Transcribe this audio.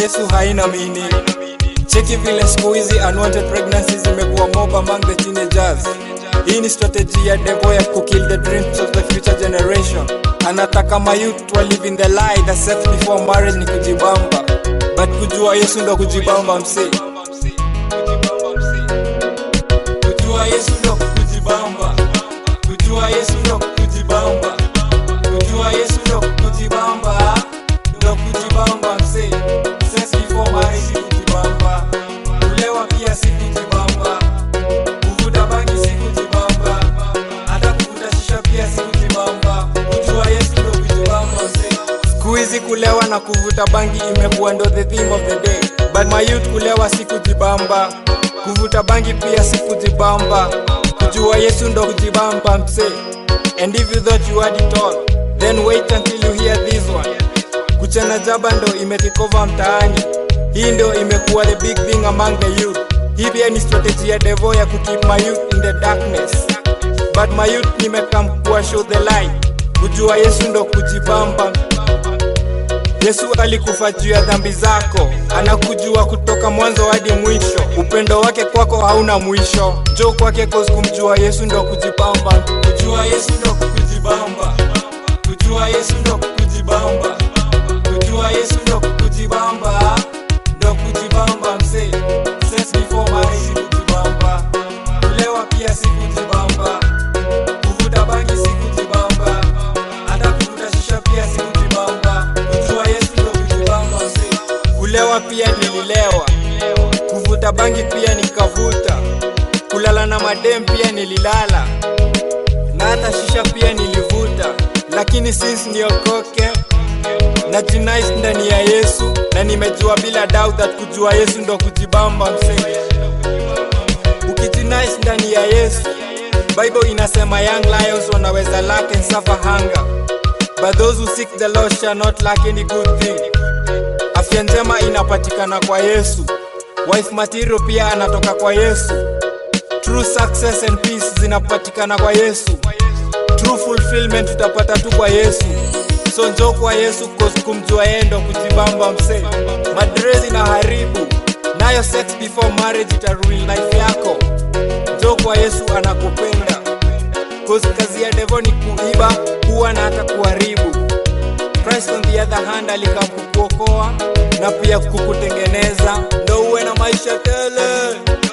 yesu haina mini cheki vile siku hizi unwanted pregnancies zimekuwa mob among the teenagers hii ni strategy ya devo ya kukill the dreams of the future generation anataka mayouth wa live in the lie the sex before marriage ni kujibamba but kujua yesu ndo kujibamba msee kujua yesu ndo kujibamba kujua yesu ndo kujibamba kujua yesu ndo kujibamba ndo kujibamba msee sex before marriage si kujibamba kulewa pia si kujibamba kuvuta bangi si kujibamba hata kuvuta shisha pia si kujibamba kujua yesu ndo kujibamba msee siku hizi kulewa na kuvuta bangi imekuwa ndo the theme of the day but my youth kulewa si kujibamba kuvuta bangi pia si kujibamba kujua yesu ndo kujibamba msee and if you thought you had it all then wait until you hear this one kuchana jaba ndo imetikova mtaani hii ndo imekuwa the big thing among the youth hii pia ni strategy ya devo ya kukeep my youth in the darkness but my youth nimekam kuwa show the light kujua yesu ndo kujibamba yesu alikufa juu ya dhambi zako anakujua kutoka mwanzo hadi mwisho upendo wake kwako hauna mwisho jo kwake cause kumjua yesu ndo kujibamba kujua yesu ndo kujibamba kujua yesu ndo kujibamba kujua yesu ndo kujibamba ndo kujibamba msee sex before marriage si kujibamba kulewa pia si kujibamba kuvuta bangi si kujibamba hata kuvuta shisha pia si kujibamba kujua yesu ndo kujibamba msee kulewa pia nililewa kuvuta bangi pia nikavuta kulala na madem pia nililala na hata shisha pia nilivuta lakini since niokoke na jinais ndani ya yesu na nimejua bila doubt that kujua yesu ndo kujibamba msee ukijinais ndani ya yesu bible inasema young lions wanaweza lack and suffer hunger but those who seek the lord shall not lack any good thing afya njema inapatikana kwa yesu wife material pia anatoka kwa yesu true success and peace zinapatikana kwa yesu true fulfillment tutapata tu kwa yesu so njo kwa yesu cause kumjua yeye ndo kujibamba msee madrezi na haribu nayo sex before marriage itaruli life yako njo kwa yesu anakupenda cause kazi ya devo ni kuiba kuwa na hata kuharibu Christ on the other hand alikam kukuokoa na pia kukutengeneza ndo uwe na maisha tele